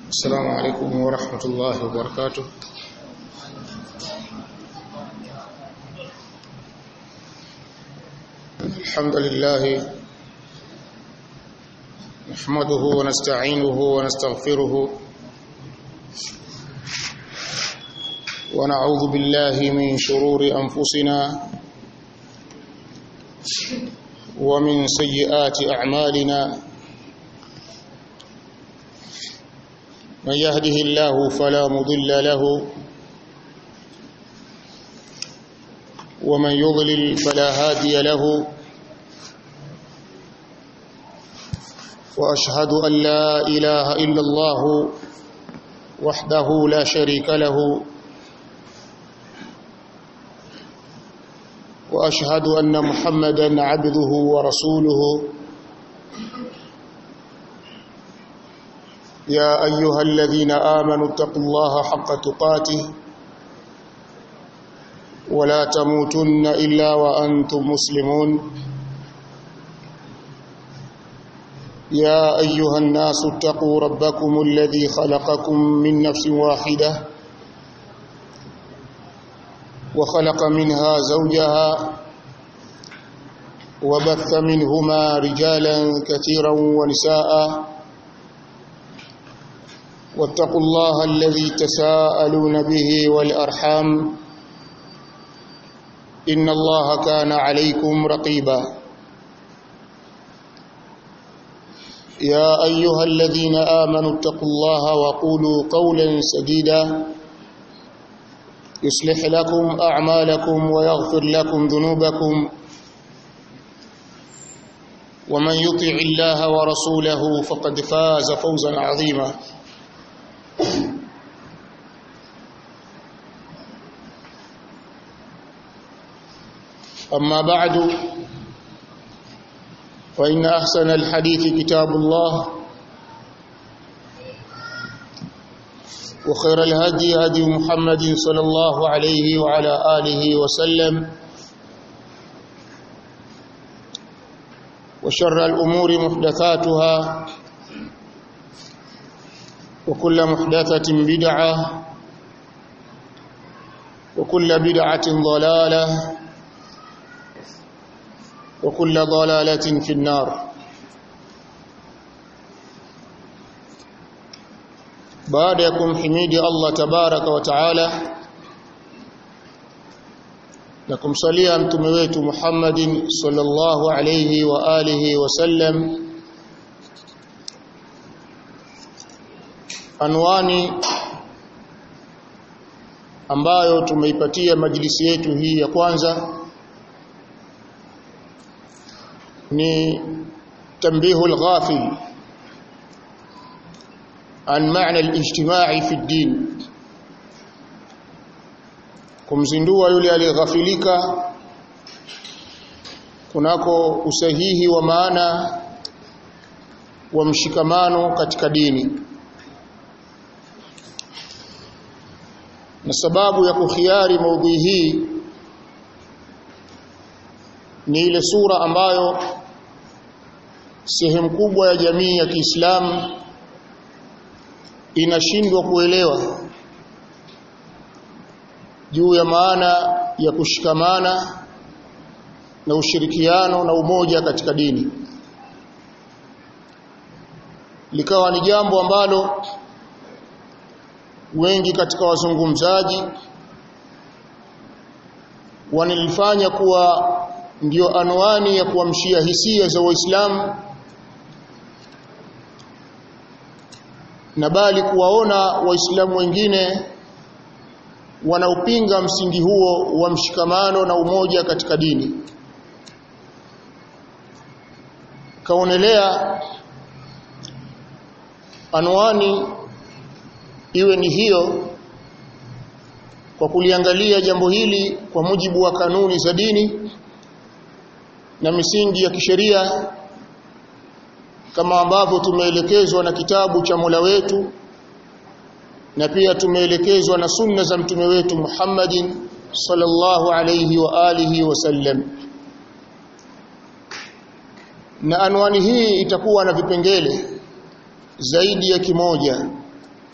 السلام عليكم ورحمة الله وبركاته الحمد لله نحمده ونستعينه ونستغفره ونعوذ بالله من شرور أنفسنا ومن سيئات أعمالنا من يهده الله فلا مضل له ومن يضلل فلا هادي له واشهد ان لا اله الا الله وحده لا شريك له واشهد ان محمدا عبده ورسوله يا ايها الذين امنوا اتقوا الله حق تقاته ولا تموتن الا وانتم مسلمون يا ايها الناس اتقوا ربكم الذي خلقكم من نفس واحده وخلق منها زوجها وبث منهما رجالا كثيرا ونساء واتقوا الله الذي تساءلون به والارحام ان الله كان عليكم رقيبا يا ايها الذين امنوا اتقوا الله وقولوا قولا سديدا يصلح لكم اعمالكم ويغفر لكم ذنوبكم ومن يطع الله ورسوله فقد فاز فوزا عظيما أما بعد فإن أحسن الحديث كتاب الله وخير الهدي هدي محمد صلى الله عليه وعلى آله وسلم وشر الأمور محدثاتها وكل محدثة بدعة وكل بدعة ضلالة وكل ضلالة في النار baada ya kumhimidi Allah tabaraka wa taala na kumsalia mtume wetu Muhammadin sallallahu alayhi wa alihi wasallam anwani ambayo tumeipatia majlisi yetu hii ya kwanza ni tambihu al-ghafil an maana al-ijtimai fi ad-din kumzindua yule aliyeghafilika kunako usahihi wa maana wa mshikamano katika dini na sababu ya kukhiari maudhui hii ni ile sura ambayo sehemu kubwa ya jamii ya Kiislamu inashindwa kuelewa juu ya maana ya kushikamana na ushirikiano na umoja katika dini likawa ni jambo ambalo wengi katika wazungumzaji wanilifanya kuwa ndiyo anwani ya kuamshia hisia za Waislamu na bali kuwaona Waislamu wengine wanaupinga msingi huo wa mshikamano na umoja katika dini. Kaonelea anwani iwe ni hiyo kwa kuliangalia jambo hili kwa mujibu wa kanuni za dini na misingi ya kisheria kama ambavyo tumeelekezwa na kitabu cha Mola wetu na pia tumeelekezwa na sunna za mtume wetu Muhammadin sallallahu alayhi wa alihi wasallam na anwani hii itakuwa na vipengele zaidi ya kimoja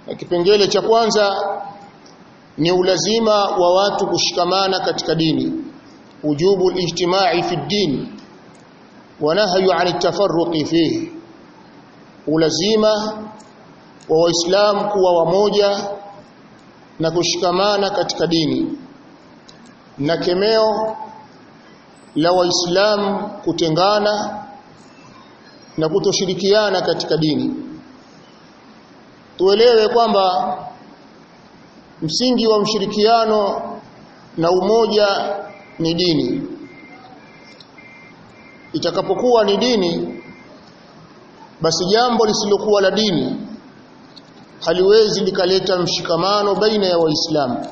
na kipengele cha kwanza ni ulazima wa watu kushikamana katika dini wujubu alijtimai fi din wa nahyu an atafarruqi fihi ulazima wa waislamu kuwa wamoja na kushikamana katika dini na kemeo la waislamu kutengana na kutoshirikiana katika dini tuelewe kwamba msingi wa mshirikiano na umoja ni dini itakapokuwa ni dini basi jambo lisilokuwa la dini haliwezi likaleta mshikamano baina ya waislamu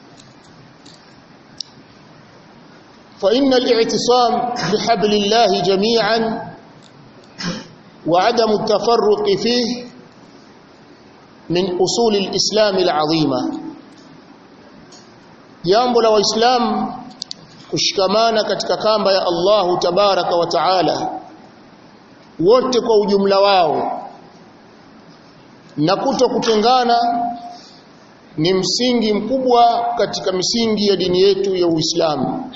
فإن الاعتصام بحبل الله جميعا وعدم التفرق فيه من أصول الإسلام العظيمة jambo la waislamu kushikamana katika kamba ya Allahu tabaraka wa taala wote kwa ujumla wao na kuto kutengana ni msingi mkubwa katika misingi ya dini yetu ya Uislamu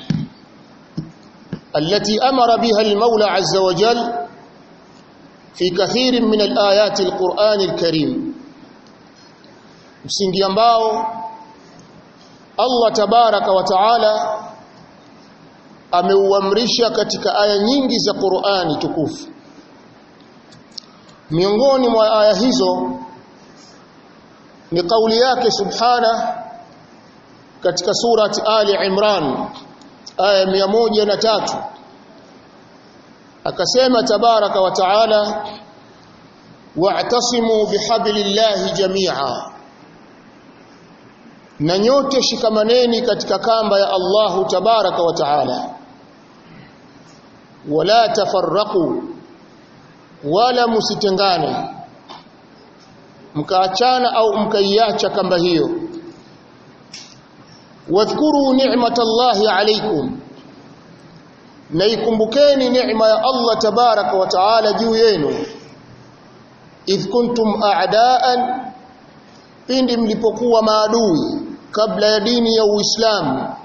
التي أمر بها المولى عز وجل في كثير من الآيات القرآن الكريم msingi ambao Allah tabaraka wa taala ameuamrisha katika aya nyingi za Qur'ani tukufu miongoni mwa aya hizo ni kauli yake subhana katika surati Ali Imran aya mia moja na tatu akasema tabaraka wa taala wa'tasimu bihablillahi jami'a na nyote shikamaneni katika kamba ya Allahu tabaraka wa taala wala tafarraqu wala musitengane mkaachana au mkaiacha kamba hiyo wadhkuru ni'matallahi alaykum na ikumbukeni neema ya Allah tabaraka wa taala juu yenu idh kuntum a'daan pindi mlipokuwa maadui kabla ya dini ya Uislamu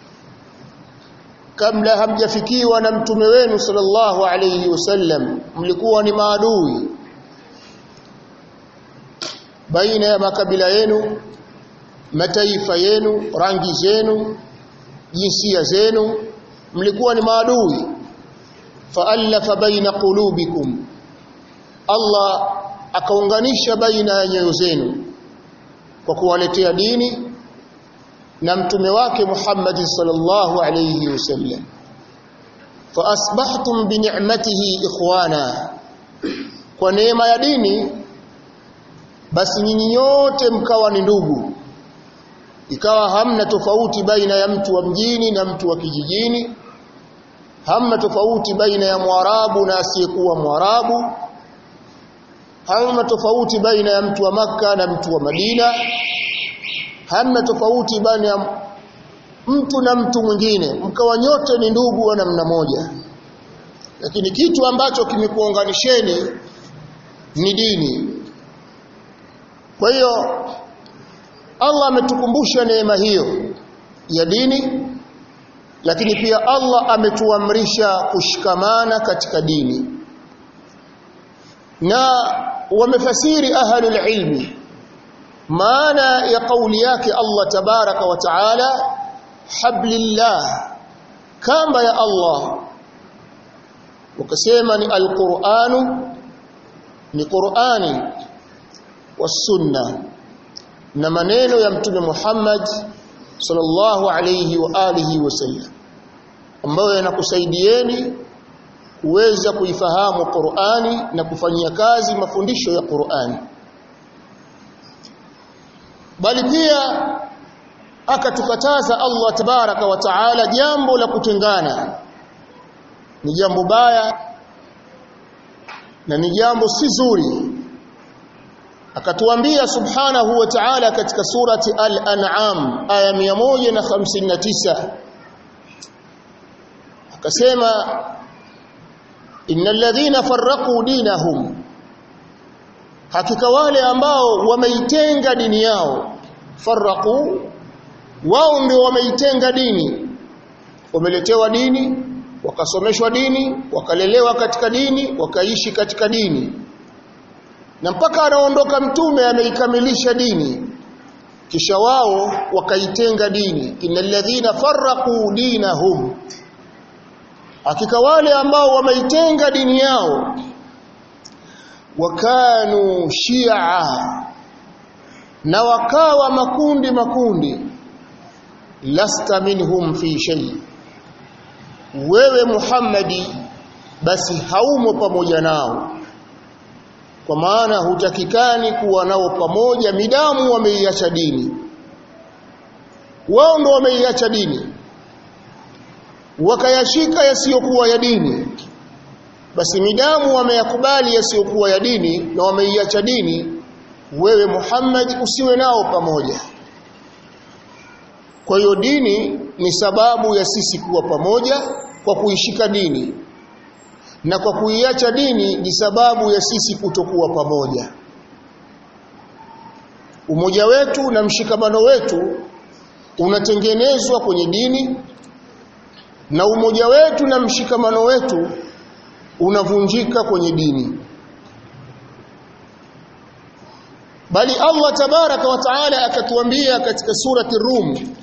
kabla hamjafikiwa na mtume wenu sallallahu alayhi wasallam mlikuwa ni maadui baina ya makabila yenu mataifa yenu rangi zenu jinsia zenu mlikuwa ni maadui faallafa baina qulubikum Allah akaunganisha baina ya nyoyo zenu kwa kuwaletea dini na mtume wake Muhammad sallallahu alayhi wasallam fa asbahtum bi ni'matihi ikhwana kwa neema ya dini basi nyinyi nyote mkawa ni ndugu ikawa hamna tofauti baina ya mtu wa mjini na mtu wa kijijini hamna tofauti baina ya mwarabu na asiyekuwa mwarabu hamna tofauti baina ya mtu wa maka na mtu wa Madina hamna tofauti baina ya mtu na mtu mwingine mkawa nyote ni ndugu wa namna moja lakini kitu ambacho kimekuunganisheni ni dini kwa hiyo Allah ametukumbusha neema hiyo ya dini lakini pia Allah ametuamrisha kushikamana katika dini na wamefasiri ahlul ilmi maana ya kauli yake Allah tabaraka wa taala hablillah kamba ya Allah wakasema ni alquranu ni qurani wasunna na maneno ya mtume Muhammad sallallahu alayhi wa alihi wasallam ambayo yanakusaidieni kuweza kuifahamu Qur'ani na kufanyia kazi mafundisho ya Qur'ani bali pia akatukataza Allah tabaraka wa taala jambo la kutengana ni jambo baya na ni jambo si zuri akatuambia subhanahu wa ta'ala katika surati al-an'am aya 159 akasema innal ladhina farraqu dinahum hakika wale ambao wameitenga dini yao farraqu wao ndio wameitenga dini wameletewa dini wakasomeshwa dini wakalelewa katika dini wakaishi katika dini na mpaka anaondoka mtume ameikamilisha dini kisha wao wakaitenga dini innal ladhina farraqu dinahum hakika wale ambao wameitenga dini yao wakanu shia na wakawa makundi makundi lasta minhum fi shay wewe Muhammadi basi haumo pamoja nao kwa maana hutakikani kuwa nao pamoja midamu wameiacha dini wao ndo wameiacha dini wakayashika yasiyokuwa ya dini basi midamu wameyakubali yasiyokuwa ya dini na wameiacha dini wewe Muhammad usiwe nao pamoja kwa hiyo dini ni sababu ya sisi kuwa pamoja kwa kuishika dini na kwa kuiacha dini ni sababu ya sisi kutokuwa pamoja umoja wetu na mshikamano wetu unatengenezwa kwenye dini na umoja wetu na mshikamano wetu unavunjika kwenye dini bali Allah tabaraka wa taala akatuambia katika surati Rum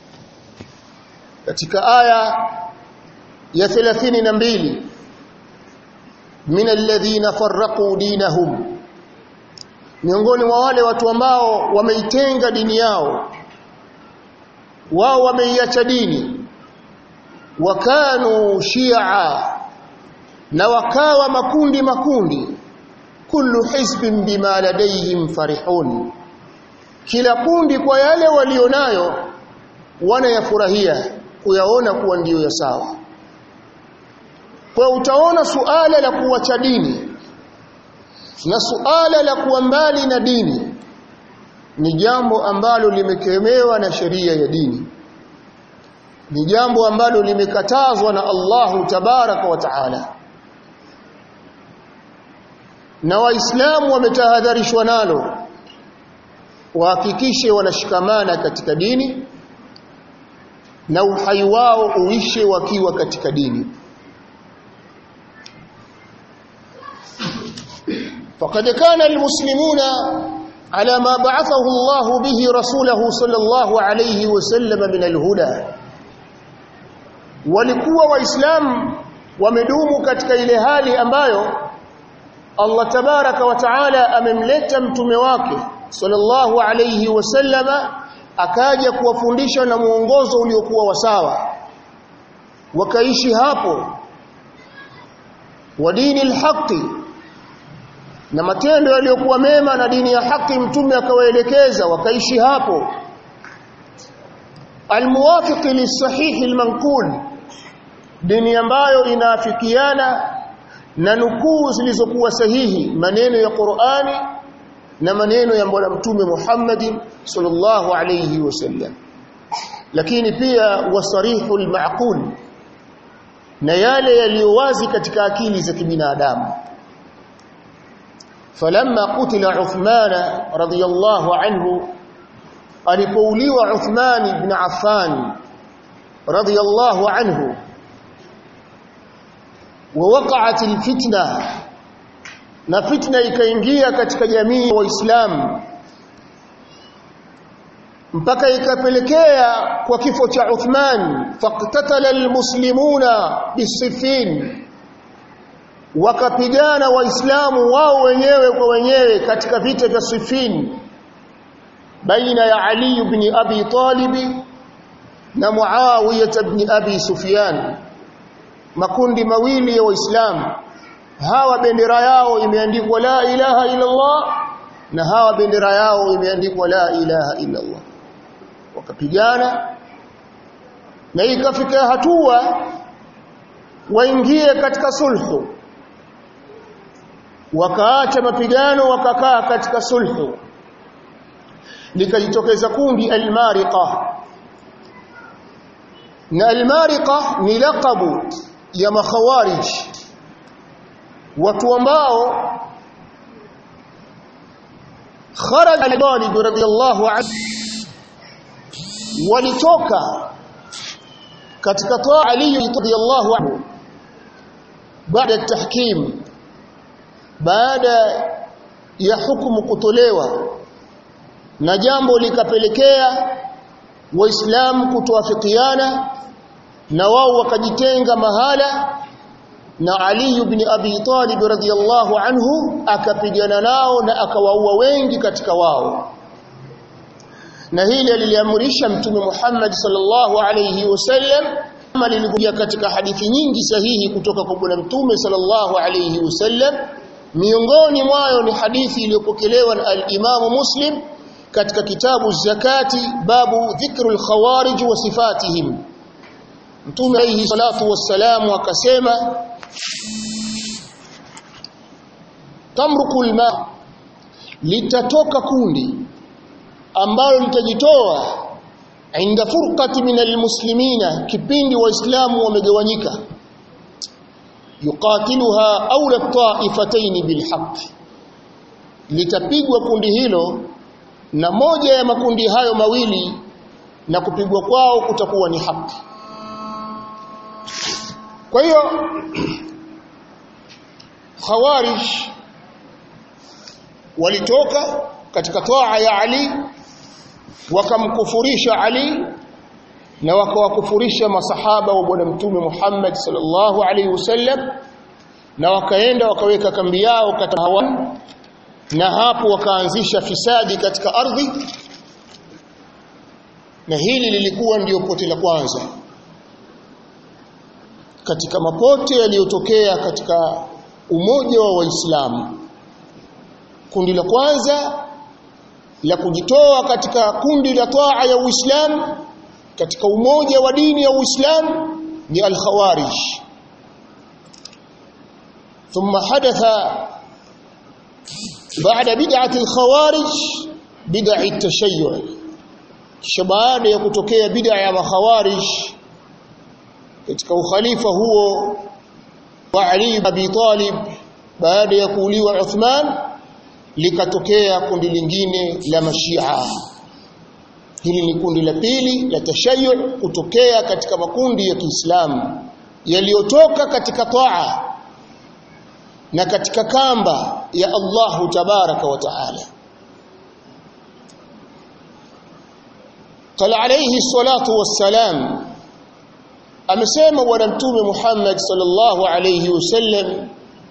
katika aya ya 32 min alladhina farraqu dinahum miongoni mwa wale watu ambao wameitenga dini yao wao wameiacha dini wakanu shia na wakawa makundi makundi kullu hizbin bima ladayhim farihun kila kundi kwa yale walionayo wanayafurahia kuyaona kuwa ndiyo ya sawa kwa utaona suala la kuacha dini na suala la kuwa mbali na dini ni jambo ambalo limekemewa na sheria ya dini ni jambo ambalo limekatazwa na Allahu tabaraka wa taala na waislamu wametahadharishwa nalo wahakikishe wanashikamana katika dini na uhai wao uishe wakiwa katika dini فقد كان المسلمون على ما بعثه الله به رسوله صلى الله عليه وسلم من الهدى walikuwa waislamu wamedumu katika ile hali ambayo Allah tabaraka wa taala amemleta mtume wake sallallahu alayhi wasallama akaja kuwafundisha na muongozo uliokuwa wasawa wakaishi hapo wa dini alhaqi na matendo yaliyokuwa mema na dini ya haki mtume akawaelekeza wakaishi hapo almuwafiq lisahihi almanqul dini ambayo inaafikiana na nukuu zilizokuwa sahihi maneno ya Qur'ani na maneno ya bwana mtume Muhammad sallallahu alayhi wasallam lakini pia wasarihu almaqul na yale yaliyowazi katika akili za kibinadamu falamma qutila Uthman radiyallahu anhu alipouliwa Uthman ibn Affan radiyallahu anhu ووقعت الفتنه na fitna ikaingia katika jamii ya waislamu mpaka ikapelekea kwa kifo cha Uthman faqtatala almuslimuna bisifin wakapigana waislamu wao wenyewe kwa wenyewe katika vita vya Siffin baina ya Ali ibn Abi Talib na Muawiyah ibn Abi Sufyan makundi mawili ya waislamu hawa bendera yao imeandikwa la ilaha illa Allah na hawa bendera yao imeandikwa la ilaha illa Allah wakapigana na ikafika hatua waingie katika sulhu wakaacha mapigano wakakaa katika sulhu likajitokeza kundi al-mariqa na al-mariqa ni laqabu ya makhawarij watu ambao kharaja Ali Talib radhiyallahu anhu walitoka katika taa Ali radhiyallahu anhu baada ya tahkim baada ya hukumu kutolewa na jambo likapelekea waislamu kutoafikiana na wao wakajitenga mahala na Ali ibn Abi Talib radhiyallahu anhu akapigana nao na akawaua wengi katika wao na hili liliamrisha mtume Muhammad sallallahu alayhi wasallam kama lilikuja katika hadithi nyingi sahihi kutoka kwa bwana mtume sallallahu alayhi wasallam miongoni mwayo ni hadithi iliyopokelewa na al-Imam Muslim katika kitabu zakati babu dhikrul khawarij wa sifatihim mtume alayhi salatu wassalamu akasema tamrukul ma litatoka kundi ambalo litajitoa inda furqati min almuslimina kipindi waislamu wamegawanyika yuqatiluha awla ta'ifatayn bilhaq litapigwa kundi hilo na moja ya makundi hayo mawili na kupigwa kwao kutakuwa ni haki kwa hiyo khawarij walitoka katika toa ya Ali wakamkufurisha Ali na wakawakufurisha masahaba wa bwana mtume Muhammad sallallahu alaihi wasallam na wakaenda wakaweka kambi yao katika hawa na hapo wakaanzisha fisadi katika ardhi na hili lilikuwa ndiyo pote la kwanza katika mapote yaliyotokea katika umoja wa waislamu kundi la kwanza la kujitoa katika kundi la taa ya Uislamu katika umoja wa dini ya Uislamu ni al-Khawarij ثم حدث بعد بدعة الخوارج بدع التشيع kisha baada ya kutokea bid'a ya makhawarij katika ukhalifa huo wa Ali ibn Abi Talib baada ya kuuliwa Uthman likatokea kundi lingine la mashia hili ni kundi la pili la tashayyu kutokea katika makundi ya Kiislamu yaliyotoka katika taa na katika kamba ya Allahu tabaraka wa taala قال عليه الصلاة والسلام amesema bwana mtume Muhammad sallallahu alayhi wasallam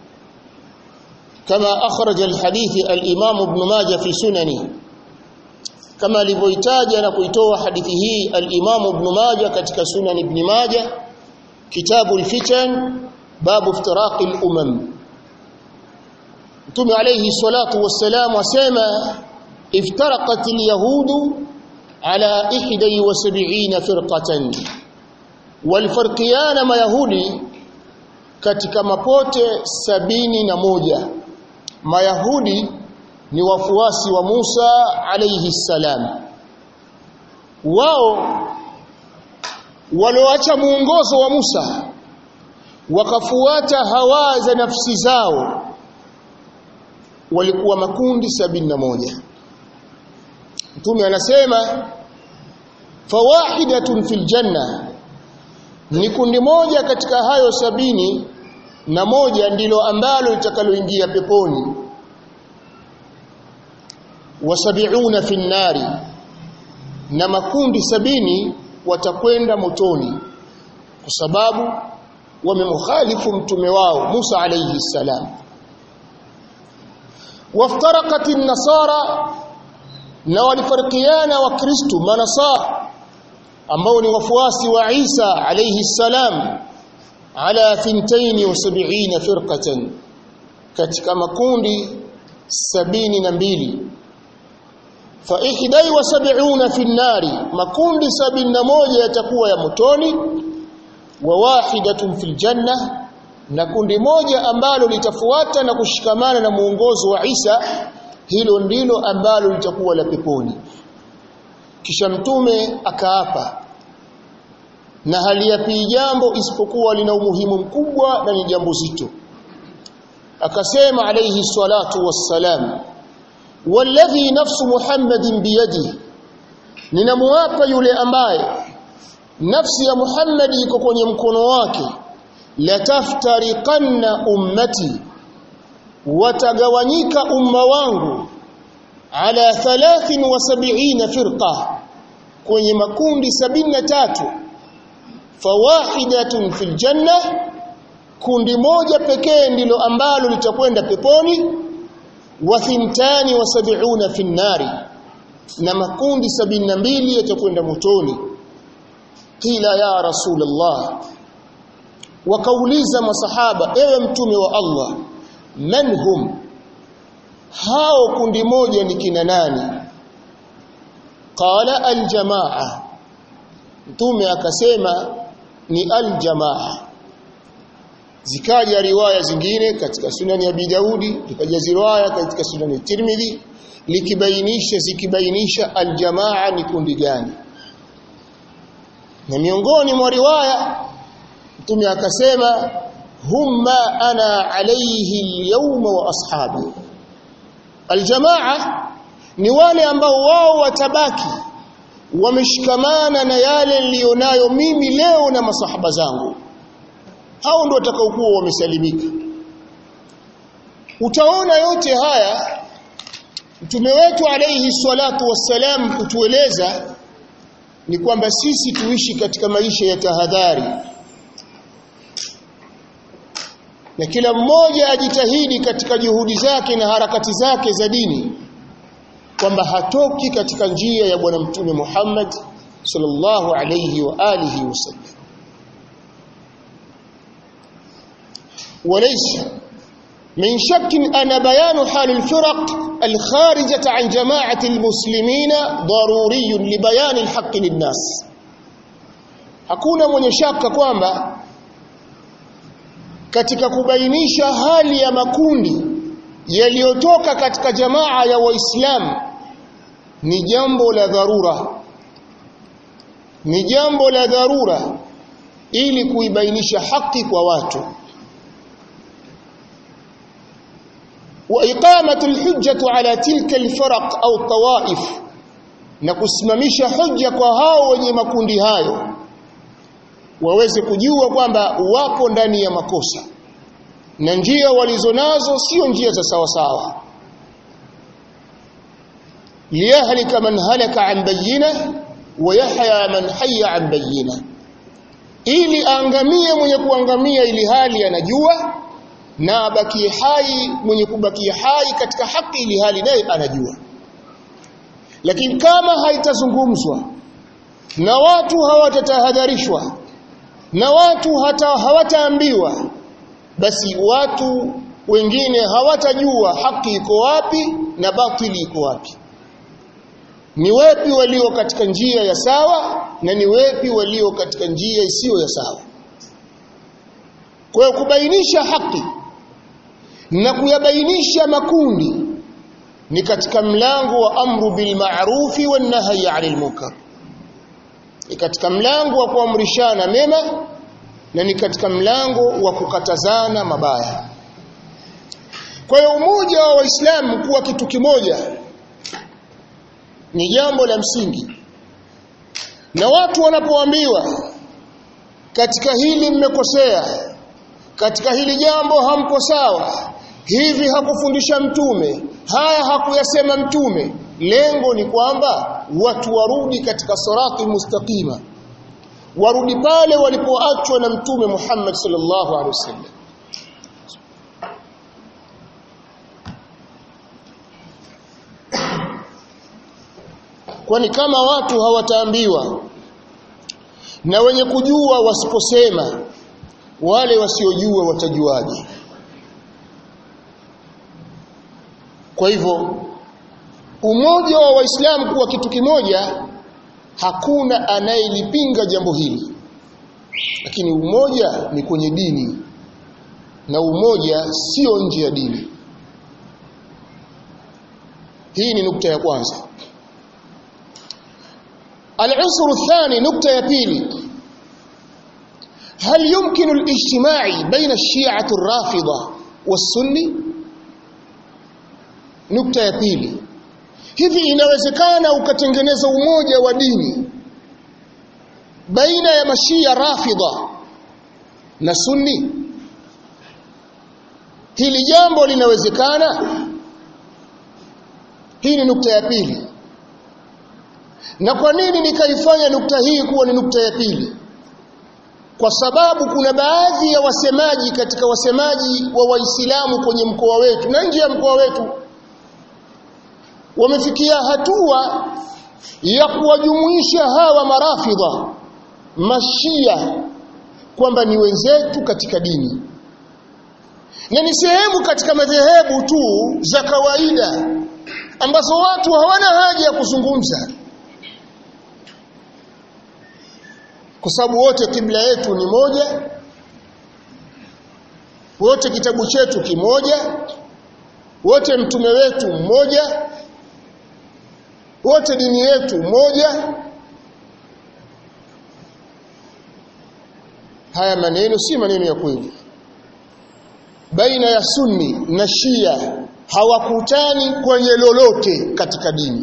كما أخرج الحديث الإمام ابن ماجه في سننه كما لبويتاج نكويتوا حديثه الإمام ابن ماجه كتك سنن ابن ماجه كتاب الفتن باب افتراق الأمم ثم عليه الصلاة والسلام وسيما افترقت اليهود على إحدى وسبعين فرقة والفرقيان ما يهودي katika mapote sabini na moja Mayahudi ni wafuasi wa Musa alayhi salam. Wao walioacha muongozo wa Musa wakafuata hawa za nafsi zao walikuwa makundi sabini na moja. Mtume anasema fawahidatun fil janna ni kundi moja katika hayo sabini na moja ndilo ambalo litakaloingia peponi wasabiuna fi nnari na makundi sabini watakwenda motoni kwa sababu wamemkhalifu mtume wao Musa alayhi salam waftaraqat an-nasara na walifarikiana wa Kristo manasara ambao ni wafuasi wa Isa alayhi salam ala thintain wa sab'ina firqatan katika makundi sabini na mbili fa ihdai wa sab'una fi nari makundi sabini na moja yatakuwa ya motoni wa wahidatun fil janna na kundi moja ambalo litafuata na kushikamana na muongozo wa Isa hilo ndilo ambalo litakuwa la peponi kisha mtume akaapa na haliyapi jambo isipokuwa lina umuhimu mkubwa na ni jambo zito akasema alayhi salatu wassalam walladhi nafsu muhammadin biyadi ninamuapa yule ambaye nafsi ya Muhammad iko kwenye mkono wake lataftariqanna ummati watagawanyika umma wangu ala 73 firqa kwenye makundi 73 fawahidatun fil janna kundi moja pekee ndilo ambalo litakwenda peponi wa thintani wa sab'una fin nari na makundi 72 yatakwenda motoni qila ya rasulullah wakauliza masahaba ewe mtume wa Allah man hum hao kundi moja ni kina nani qala aljamaa mtume akasema ni aljamaa zikaja riwaya zingine katika sunani ya Daudi zikaja riwaya katika sunani ya Tirmidhi likibainisha zikibainisha aljamaa ni kundi gani na miongoni mwa riwaya mtume akasema humma ana alayhi alyawma wa ashabi aljamaa ni wale ambao wao watabaki wameshikamana na yale nilionayo mimi leo na masahaba zangu hao ndio watakaokuwa wamesalimika utaona yote haya mtume wetu alayhi salatu wassalam kutueleza ni kwamba sisi tuishi katika maisha ya tahadhari na kila mmoja ajitahidi katika juhudi zake na harakati zake za dini kwamba hatoki katika njia ya bwana mtume Muhammad sallallahu alayhi wa alihi wasallam وليس من شك أن بيان حال الفرق الخارجة عن جماعة المسلمين ضروري لبيان الحق للناس hakuna mwenye shaka kwamba katika kubainisha hali ya makundi yaliyotoka katika jamaa ya waislamu ni jambo la dharura ni jambo la dharura ili kuibainisha haki kwa watu وإقامة الحجة على تلك الفرق أو الطوائف na kusimamisha hujja kwa hao wenye makundi hayo waweze kujua kwamba wapo ndani ya makosa na njia walizonazo sio njia za sawa sawa liyahlika man halaka an bayyina wa yahya man hayya an bayyina ili aangamie mwenye kuangamia ili hali anajua na abakie hai mwenye kubakia hai katika haki ili hali naye anajua lakini kama haitazungumzwa na watu hawatatahadharishwa na watu hata hawataambiwa basi watu wengine hawatajua haki iko wapi na batili iko wapi ni wepi walio katika njia ya sawa na ni wepi walio katika njia isiyo ya sawa kwa hiyo kubainisha haki na kuyabainisha makundi ni katika mlango wa amru bil ma'rufi wan nahyi 'anil munkar ni katika mlango wa kuamrishana mema na ni katika mlango wa kukatazana mabaya kwa hiyo umoja wa waislamu kuwa kitu kimoja ni jambo la msingi na watu wanapoambiwa katika hili mmekosea katika hili jambo hampo sawa hivi hakufundisha mtume haya hakuyasema mtume lengo ni kwamba watu warudi katika sirati mustaqima warudi pale walipoachwa na mtume Muhammad sallallahu alaihi wasallam kwani kama watu hawataambiwa na wenye kujua wasiposema wale wasiojua watajuaje kwa hivyo umoja wa waislamu kuwa kitu kimoja hakuna anayelipinga jambo hili lakini umoja ni kwenye dini na umoja sio nje ya dini hii ni nukta ya kwanza al-unsur athani nukta ya pili هل يمكن الاجتماع بين الشيعة الرافضة والسني nukta ya pili hivi inawezekana ukatengeneza umoja wa dini baina ya mashia rafidha na sunni hili jambo linawezekana hii ni nukta ya pili na kwa nini nikaifanya nukta hii kuwa ni nukta ya pili kwa sababu kuna baadhi ya wasemaji katika wasemaji wa waislamu kwenye mkoa wetu na nje ya mkoa wetu wamefikia hatua ya kuwajumuisha hawa marafidha mashia kwamba ni wenzetu katika dini na ni sehemu katika madhehebu tu za kawaida ambazo watu hawana haja ya kuzungumza kwa sababu wote kibla yetu ni moja wote kitabu chetu kimoja wote mtume wetu mmoja wote dini yetu moja haya maneno si maneno ya kweli baina ya sunni na shia hawakutani kwenye lolote katika dini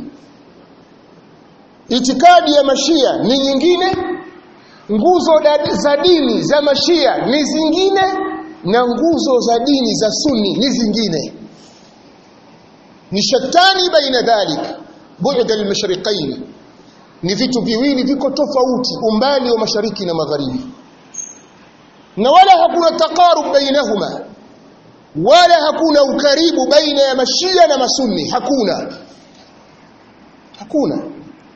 itikadi ya mashia ni nyingine nguzo za dini za mashia ni zingine na nguzo za dini za sunni ni zingine ni shatani baina dhalik bu'd al-mashriqain ni vitu viwili viko tofauti umbali wa mashariki na magharibi na wala hakuna taqarub bainahuma wala hakuna ukaribu baina ya mashia na masunni hakuna hakuna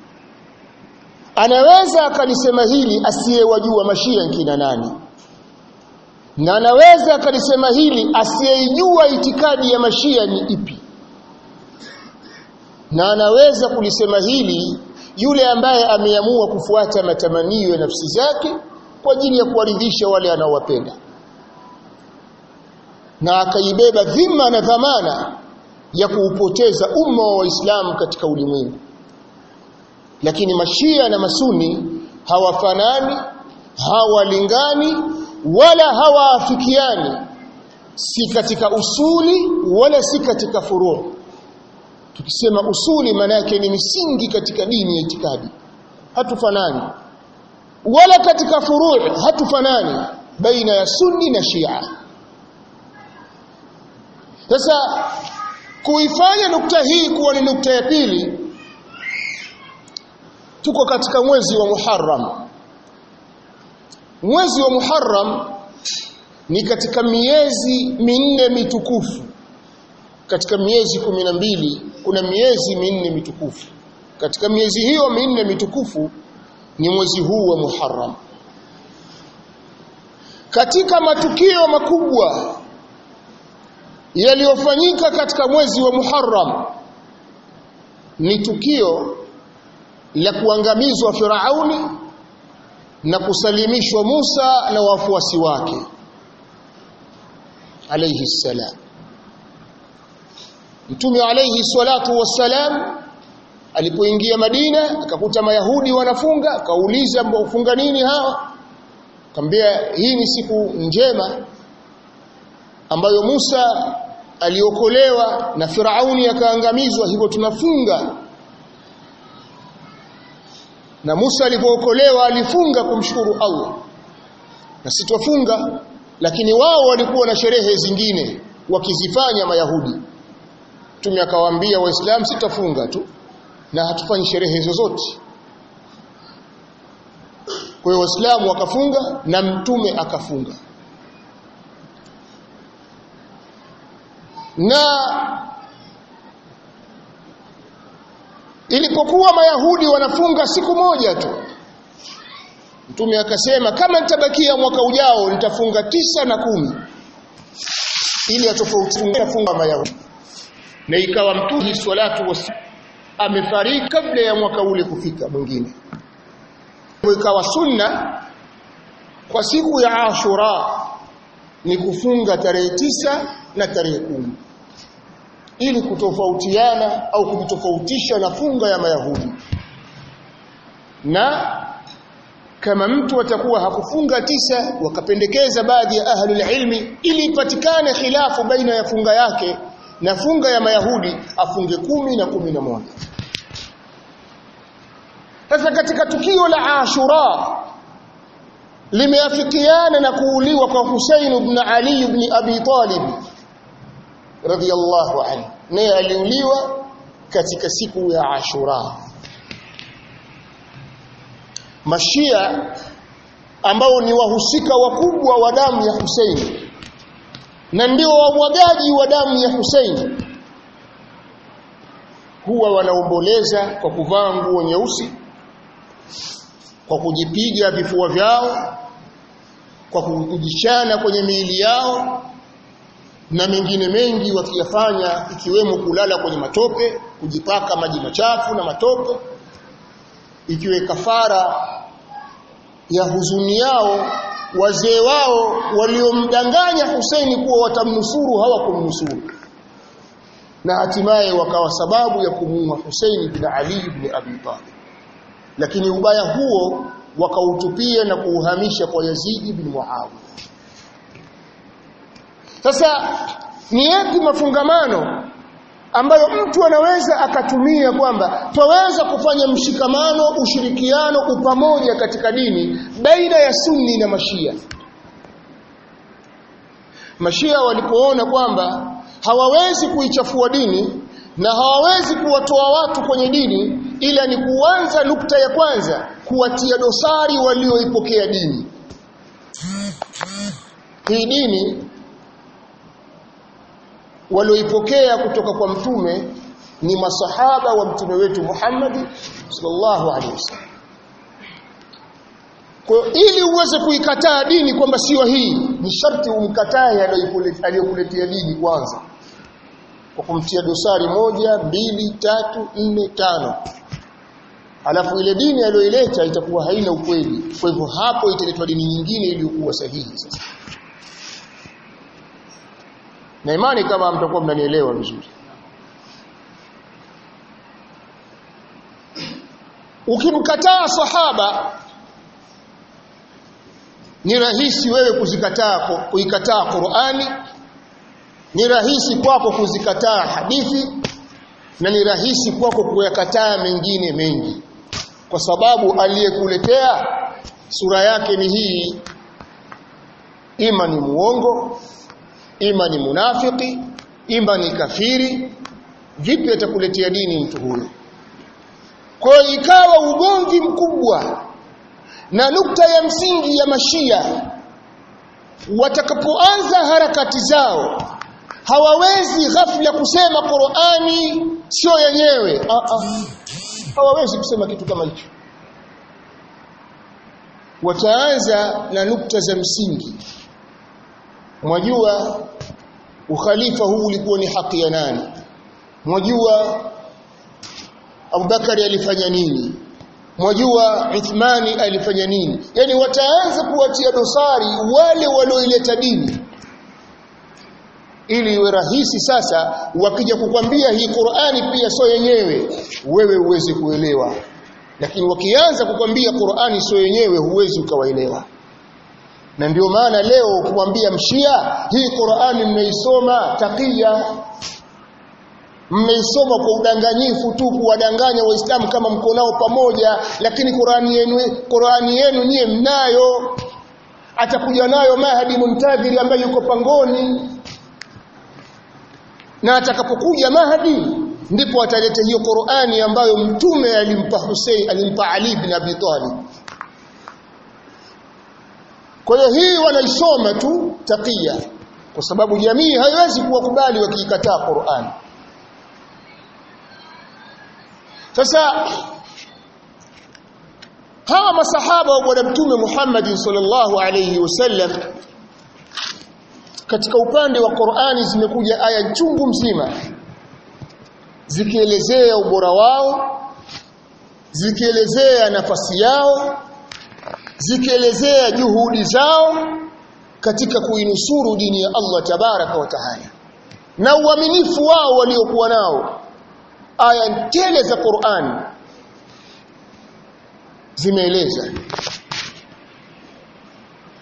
anaweza akalisema hili asiyewajua mashia nkina nani na anaweza akalisema hili asiyeijua itikadi ya mashia ni ipi na anaweza kulisema hili yule ambaye ameamua kufuata matamanio ya nafsi zake kwa ajili ya kuwaridhisha wale anaowapenda na akaibeba dhima na dhamana ya kuupoteza umma wa Waislamu katika ulimwengu lakini mashia na masuni hawafanani hawalingani wala hawaafikiani si katika usuli wala si katika furu tukisema usuli maana yake ni misingi katika dini ya itikadi hatufanani wala katika furu hatufanani baina ya sunni na shia sasa kuifanya nukta hii kuwa ni nukta ya pili tuko katika mwezi wa Muharram mwezi wa Muharram ni katika miezi minne mitukufu katika miezi kumi na mbili kuna miezi minne mitukufu katika miezi hiyo minne mitukufu ni mwezi huu wa Muharram katika matukio makubwa yaliyofanyika katika mwezi wa Muharram ni tukio la kuangamizwa Firauni na kusalimishwa Musa na wafuasi wake alayhi salam Mtume alayhi salatu wassalam alipoingia Madina akakuta Mayahudi wanafunga akauliza mfunga nini hawa akamwambia hii ni siku njema ambayo Musa aliokolewa na Firauni akaangamizwa hivyo tunafunga na Musa alipookolewa alifunga kumshukuru Allah na sitofunga lakini wao walikuwa na sherehe zingine wakizifanya mayahudi Mtume akawaambia waislamu sitafunga tu na hatufanyi sherehe zozote kwa hiyo waislamu wakafunga na mtume akafunga na ilipokuwa mayahudi wanafunga siku moja tu mtume akasema kama nitabakia mwaka ujao nitafunga tisa na kumi ili atofautishe funga mayahudi na ikawa mtume salatu was amefariki kabla ya mwaka ule kufika mwingine ikawa sunna kwa siku ya Ashura ni kufunga tarehe tisa na tarehe kumi ili kutofautiana au kujitofautisha na funga ya Mayahudi na kama mtu atakuwa hakufunga tisa wakapendekeza baadhi ya ahlul ilmi ili ipatikane khilafu baina ya funga yake na funga ya mayahudi afunge kumi na kumi na moja sasa katika tukio la ashura limeafikiana na kuuliwa kwa Husain ibn Ali ibn Abi Talib radiyallahu anhu naye aliuliwa katika siku ya Ashura Mashia ambao ni wahusika wakubwa wa damu ya Husain na ndio wamwagaji wa damu ya Husain huwa wanaomboleza kwa kuvaa nguo nyeusi kwa kujipiga vifua vyao kwa kujichana kwenye miili yao na mengine mengi wakiyafanya ikiwemo kulala kwenye matope kujipaka maji machafu na matope ikiwe kafara ya huzuni yao wazee wao waliomdanganya Husaini kuwa watamnusuru hawakumnusuru na hatimaye wakawa sababu ya kumuua Husaini bin Ali ibn Abi Talib lakini ubaya huo wakautupia na kuuhamisha kwa Yazid bin Muawiya sasa ni yapi mafungamano ambayo mtu anaweza akatumia kwamba twaweza kufanya mshikamano ushirikiano upamoja katika dini baina ya sunni na mashia mashia walipoona kwamba hawawezi kuichafua dini na hawawezi kuwatoa watu kwenye dini ila ni kuanza nukta ya kwanza kuwatia dosari walioipokea dini hii dini walioipokea kutoka kwa mtume ni masahaba wa mtume wetu Muhammad sallallahu alaihi wasallam kwa ili uweze kuikataa dini kwamba sio hii ni sharti umkatae aliyokuletea dini kwanza kwa kumtia dosari moja mbili tatu nne tano alafu ile dini aliyoileta itakuwa haina ukweli kwa hivyo hapo italetwa dini nyingine iliyokuwa sahihi sasa na imani kama mtakuwa mnanielewa vizuri ukimkataa sahaba ni rahisi wewe kuzikataa kuikataa Qur'ani ni rahisi kwako kuzikataa hadithi na ni rahisi kwako kuyakataa mengine mengi kwa sababu aliyekuletea sura yake ni hii ima ni muongo ima ni munafiki ima ni kafiri vipi atakuletea dini mtu huyo kwa ikawa ugomvi mkubwa na nukta ya msingi ya mashia watakapoanza harakati zao hawawezi ghafla kusema Qur'ani sio yenyewe ah ah hawawezi kusema kitu kama hicho wataanza na nukta za msingi mwajua ukhalifa huu ulikuwa ni haki ya nani mwajua Abubakari alifanya nini mwajua Uthmani alifanya nini yani wataanza kuwatia dosari wale walioileta dini ili iwe rahisi sasa wakija kukwambia hii Qur'ani pia sio yenyewe wewe uweze kuelewa lakini wakianza kukwambia Qur'ani sio yenyewe huwezi ukawaelewa na ndio maana leo kumwambia mshia hii Qur'ani mnaisoma takia mmeisoma kwa udanganyifu tu kuwadanganya waislamu kama mko nao pamoja lakini Qur'ani yenu Qur'ani yenu nyie mnayo atakuja nayo Mahdi Muntadhiri ambaye yuko pangoni na atakapokuja Mahdi ndipo ataleta hiyo Qur'ani ambayo mtume alimpa Hussein alimpa Ali bin Abi Talib kwa hiyo hii wanaisoma tu takia kwa sababu jamii haiwezi kuwakubali wakiikataa Qur'an sasa hawa masahaba wa bwana mtume Muhammad sallallahu alayhi wasallam katika upande wa Qur'ani zimekuja aya chungu mzima zikielezea ubora wao zikielezea nafasi yao zikielezea juhudi zao katika kuinusuru dini ya Allah tabaraka wa taala na uaminifu wao waliokuwa nao aya tele za Qur'an zimeeleza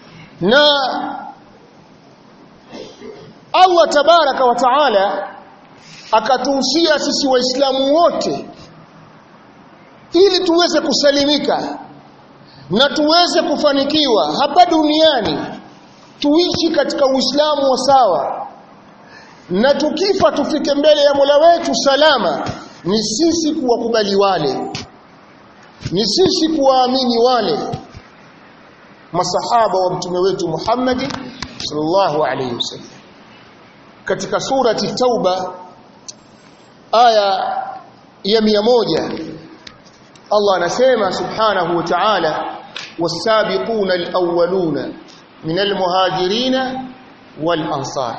na Allah tabaraka wa taala akatuhusia sisi waislamu wote ili tuweze kusalimika na tuweze kufanikiwa hapa duniani tuishi katika uislamu wa sawa na tukifa tufike mbele ya Mola wetu salama ni sisi kuwakubali wale ni sisi kuwaamini wale masahaba wa mtume wetu Muhammad sallallahu alayhi wasallam katika surati tauba aya ya mia moja Allah anasema subhanahu wa ta'ala was-sabiquna al-awwaluna min al-muhajirina wal-ansar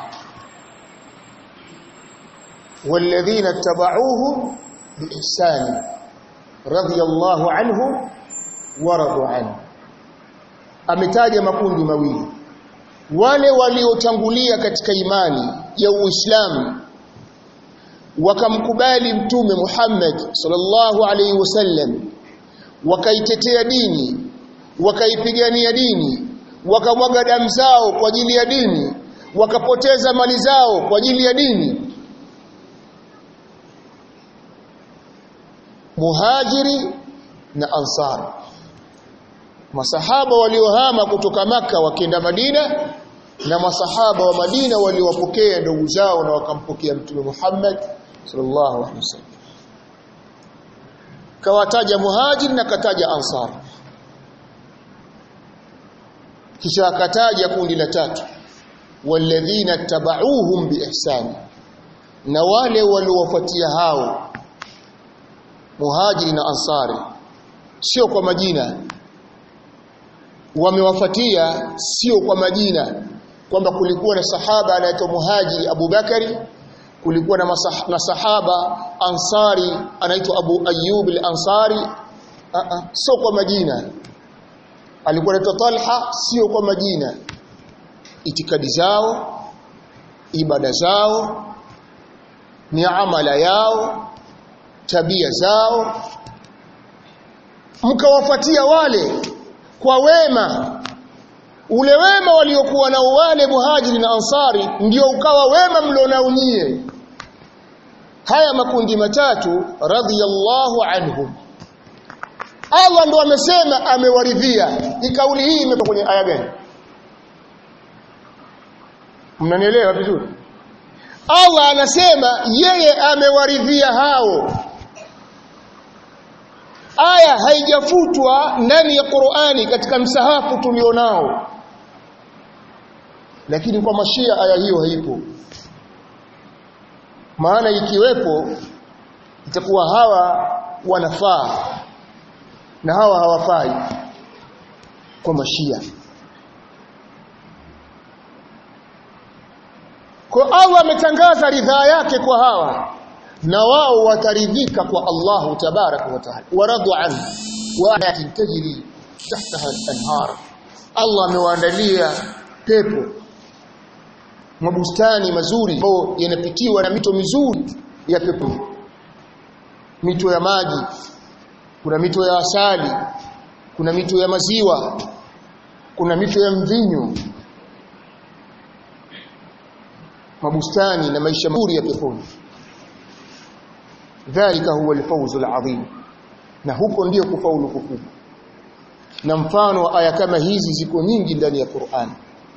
والذين اتبعوهم بإحسان رضي الله عنهم ورضوا عنه ametaja makundi mawili wale waliotangulia katika imani ya Uislamu wakamkubali mtume Muhammad sallallahu alaihi wasallam wakaitetea dini wakaipigania dini wakamwaga damu zao kwa ajili ya dini wakapoteza mali zao kwa ajili ya dini muhajiri na ansar masahaba waliohama kutoka maka wakienda Madina na masahaba wa Madina waliowapokea ndugu zao na wakampokea mtume Muhammad sallallahu alaihi wasallam kawataja muhajir na kataja ansar kisha akataja kundi la tatu walladhina tabauhum biihsan na wale waliowafuatia hao muhajiri na ansari sio kwa majina wamewafuatia sio kwa majina kwamba kulikuwa na sahaba anaitwa muhajiri Abu Bakari kulikuwa na, masah, na sahaba ansari anaitwa Abu Ayyub al-Ansari sio kwa majina alikuwa anaitwa Talha sio kwa majina itikadi zao ibada zao ni amala yao tabia zao mkawafuatia wale kwa wema ule wema waliokuwa nao wale muhajiri na ansari ndio ukawa wema mlionao nyie haya makundi matatu radhiyallahu anhum Allah ndo amesema amewaridhia ni kauli hii imetoka kwenye aya gani mnanielewa vizuri Allah anasema yeye amewaridhia hao aya haijafutwa ndani ya Qur'ani katika msahafu tulionao lakini kwa mashia aya hiyo haipo maana ikiwepo itakuwa hawa wanafaa na hawa hawafai kwa mashia kwa Allah ametangaza ridhaa yake kwa hawa na wao wataridhika kwa Allahu tabaraka wa taala waradu an wa ayatin tajri tahtaha al-anhar Allah amewaandalia pepo mabustani mazuri ambayo yanapitiwa na mito mizuri ya pepo mito ya maji kuna mito ya asali kuna mito ya maziwa kuna mito ya mvinyo mabustani na maisha mazuri ya peponi dhalika huwa alfawz alazim na huko ndio kufaulu kukubwa na mfano wa aya kama hizi ziko nyingi ndani ya Qur'an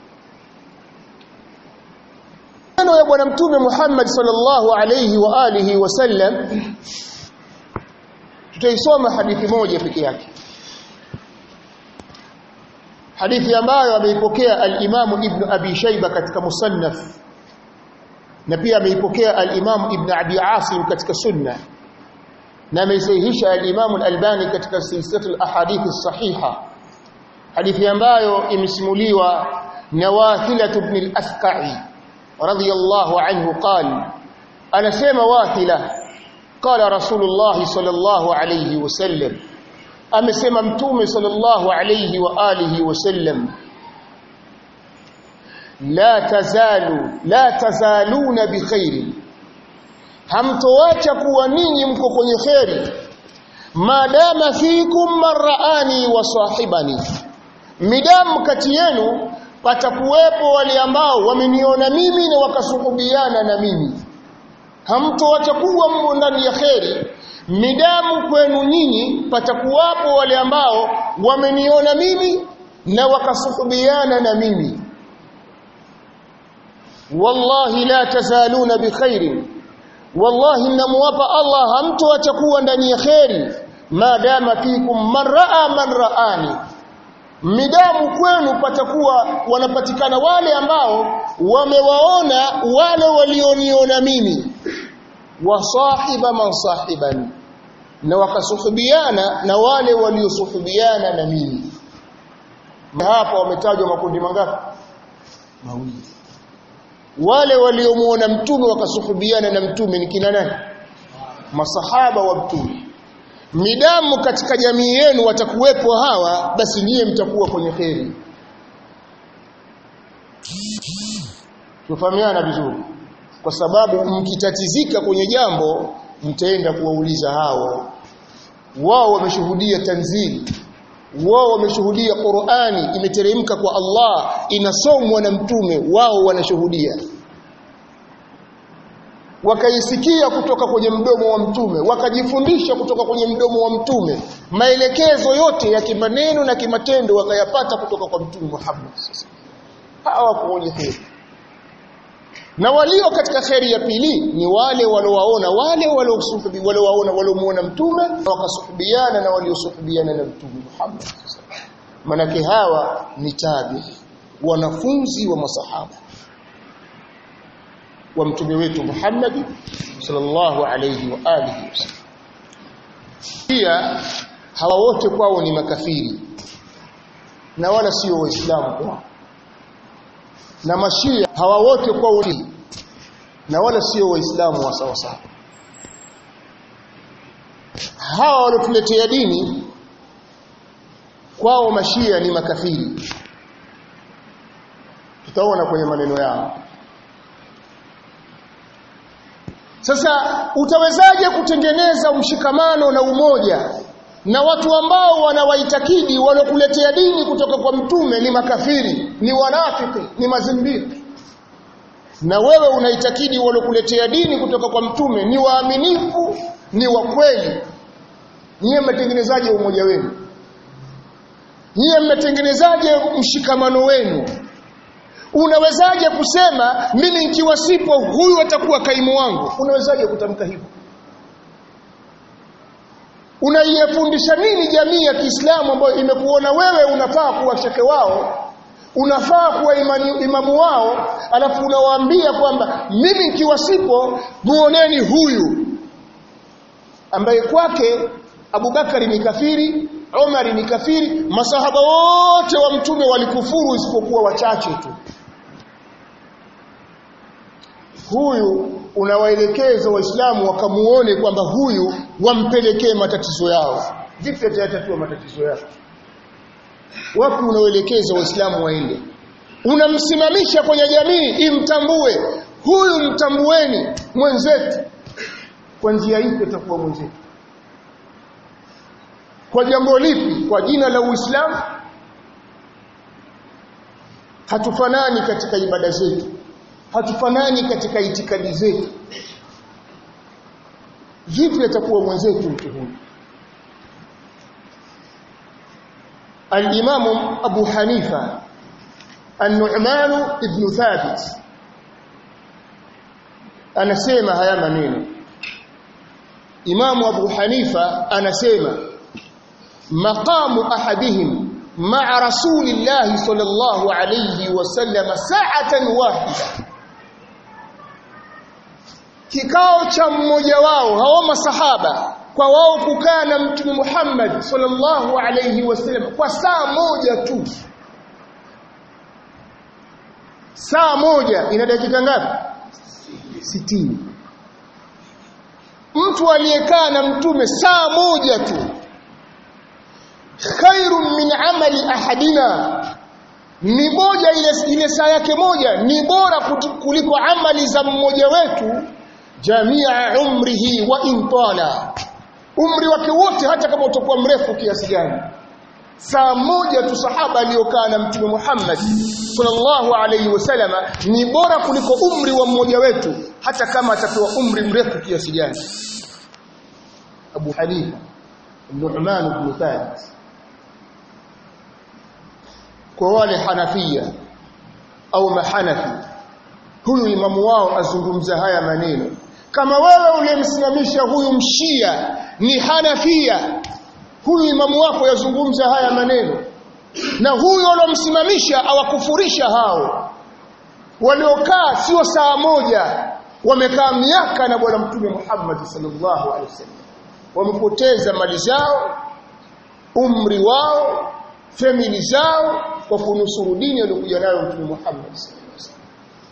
Neno ya bwana mtume Muhammad sallallahu alayhi wa alihi wasallam tutaisoma hadithi moja peke yake hadithi ambayo ameipokea al-Imam Ibn Abi Shayba katika musannaf na pia ameipokea al-Imam Ibn Abi Asim katika sunna na ameisahihisha al-Imam al-Albani katika silsilatul ahadith as-sahiha hadithi ambayo imesimuliwa na Wathila ibn al-Asqa'i radiyallahu anhu qala anasema Wathila qala Rasulullah sallallahu alayhi wasallam amesema mtume sallallahu alayhi wa alihi wasallam la tazalu la tazaluna bikhairi hamtoacha kuwa ninyi mko kwenye kheri madama fikum marani wa sahibani midamu kati yenu patakuwepo wale ambao wameniona mimi na wakasuhubiana na mimi hamtoacha kuwa mmo ndani ya kheri midamu kwenu nyinyi patakuwapo wale ambao wameniona mimi na wakasuhubiana na mimi wallahi la tazaluna bikhairin wallahi namuwapa Allah hamtoacha kuwa ndani ya kheri maadama fikum man raa man raani midamu kwenu patakuwa wanapatikana wale ambao wamewaona wale walioniona mimi wasahiba man sahiban na wakasuhubiana na wale waliosuhubiana na mimi hapa wametajwa makundi mangapi mawili wale waliomuona mtume wakasuhubiana na mtume ni kina nani masahaba wa mtume midamu katika jamii yenu watakuwepo hawa basi nyie mtakuwa kwenye kheri tufahamiana vizuri kwa sababu mkitatizika kwenye jambo mtaenda kuwauliza hao wao wameshuhudia tanzili wao wameshuhudia Qur'ani imeteremka kwa Allah inasomwa na mtume wao wanashuhudia wakaisikia kutoka kwenye mdomo wa mtume wakajifundisha kutoka kwenye mdomo wa mtume maelekezo yote ya kimaneno na kimatendo wakayapata kutoka kwa mtume Muhammad sasa hawa kwenye kheri na walio katika kheri ya pili ni wale waliowaona wale waliowaona waliomuona mtume wakasuhubiana na waliosuhubiana na mtume Muhammad manake hawa ni tabi wanafunzi wa masahaba wa mtume wetu Muhammad sallallahu alayhi wa alihi wasallam pia hawa wote kwao ni makafiri na wala sio waislamu kwao na mashia hawa wote kwao ni na wala sio waislamu wa sawa sawa hawa waliotuletea dini kwao mashia ni makafiri tutaona kwenye maneno yao Sasa utawezaje kutengeneza mshikamano na umoja na watu ambao wanawaitakidi walokuletea dini kutoka kwa mtume ni makafiri, ni wanafiki, ni mazimbiti. Na wewe unaitakidi walokuletea dini kutoka kwa mtume ni waaminifu, ni wa kweli. Nyie mmetengenezaje umoja wenu? Nyie mmetengenezaje mshikamano wenu? Unawezaje kusema mimi nikiwa sipo huyu atakuwa kaimu wangu? Unawezaje kutamka hivyo? Unaiyefundisha nini jamii ya Kiislamu ambayo imekuona wewe unafaa kuwa shekhe wao, unafaa kuwa imani, imamu wao, alafu unawaambia kwamba mimi nikiwa sipo muoneni huyu ambaye kwake Abubakari ni kafiri, Omari ni kafiri, masahaba wote wa mtume walikufuru isipokuwa wachache tu. Huyu unawaelekeza Waislamu wakamuone kwamba huyu wampelekee matatizo yao. Vipi atayatatua matatizo yao? Wapi unaoelekeza Waislamu waende? Unamsimamisha kwenye jamii imtambue. Huyu mtambueni mwenzetu. Kwa njia ipi atakuwa mwenzetu? Kwa jambo lipi? Kwa jina la Uislamu? Hatufanani katika ibada zetu hatufanani katika itikadi zetu vipi atakuwa mwenzetu mtu huyu al-Imam Abu Hanifa An-Nu'man ibn Thabit anasema haya maneno Imam Abu Hanifa anasema maqamu ahadihim ma'a rasulillahi sallallahu alayhi wasallam sa'atan wahida kikao cha mmoja wao hao masahaba kwa wao kukaa na mtume Muhammad sallallahu alayhi wasallam kwa saa moja tu saa moja ina dakika ngapi sitini mtu aliyekaa na mtume saa moja tu khairun min amali ahadina ni moja ile ile saa yake moja ni bora kuliko amali za mmoja wetu jamia umrihi wa intala umri wake wote hata kama utakuwa mrefu kiasi gani saa moja tu sahaba aliyokaa na mtume Muhammad sallallahu alaihi wasallama ni bora kuliko umri wa mmoja wetu hata kama atapewa umri mrefu kiasi gani Abu Hanifa Nu'man ibn Thabit kwa wale Hanafia au mahanafi huyu imamu wao azungumza haya maneno kama wewe uliyemsimamisha huyu mshia ni Hanafia huyu imamu wako yazungumza haya maneno na huyu alomsimamisha awakufurisha hao waliokaa sio saa moja wamekaa miaka na bwana mtume Muhammad sallallahu alaihi wasallam wamepoteza mali zao umri wao famili zao kwa kunusuru dini aliyokuja nayo mtume Muhammad sallallahu alaihi wasallam